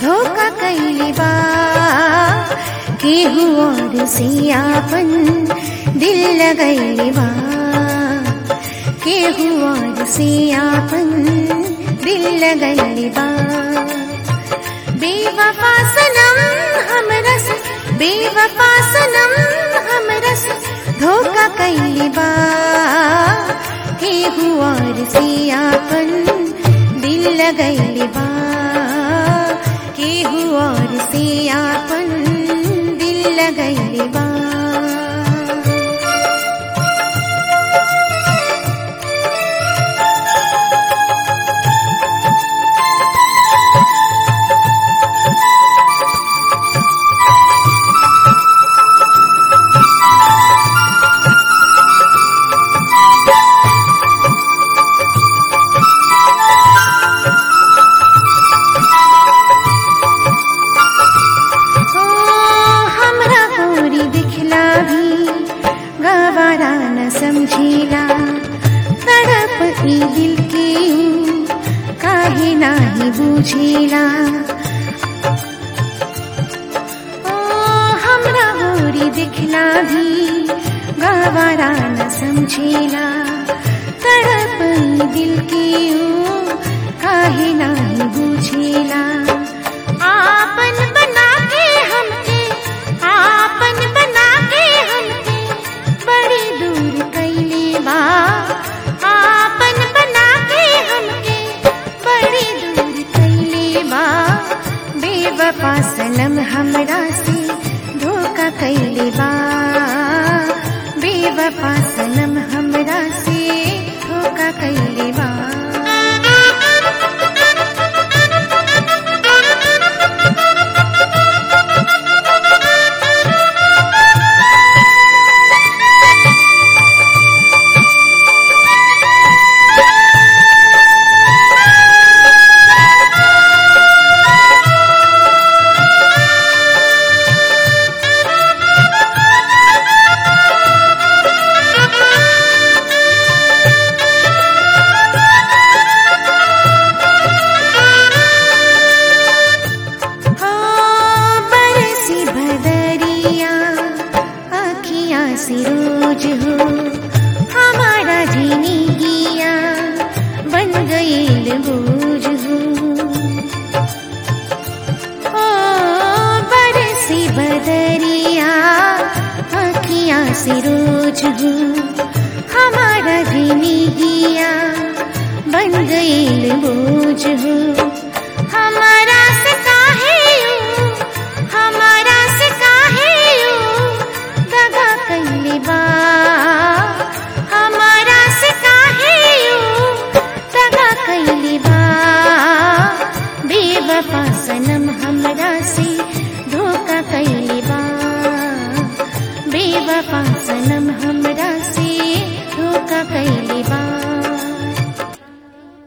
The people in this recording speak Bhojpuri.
धोखा कैले बा केहू और से आपन दिल लगैले बा केहू और से आपन दिल लगैले बा बेवफा सनम हमरस बेवफा सनम हमरस धोखा कैले बा केहू और से आपन दिल लगैले बा केहू और से आपन दिल लगैले बा ओ हमरा गोरी दिखला भी गवारा न समझेला तड़प ई दिल के ऊ काहे नाही बुझेला ओ हमरा गोरी दिखला भी गवारा न समझेला तड़प ई दिल के ऊ काहे नाही बुझेला आपन बना के हमके आपन बना के हमके बड़ी दूर कैले बा आपन बना के हमके बड़ी दूर कैले बा बेवफा सनम हमरा से धोखा कैले बा बेवफा सनम हमरा से धोखा कैले बा हो बरसी भदरिया अखियाँ से रोज हो हमारा जीनी गिया बन गईल बोझ हो हो बरसी भदरिया अखियाँ से रोज हो हमारा जीनी गिया बन गईल बोझ हो हमारा से काहे यूं, हमारा से काहे यूं दगा कैले बा हमारा से काहे यूं दगा कैले बा बेवफा सनम हमरा से धोखा कैले बा बेवफा सनम हमरा से धोखा कैले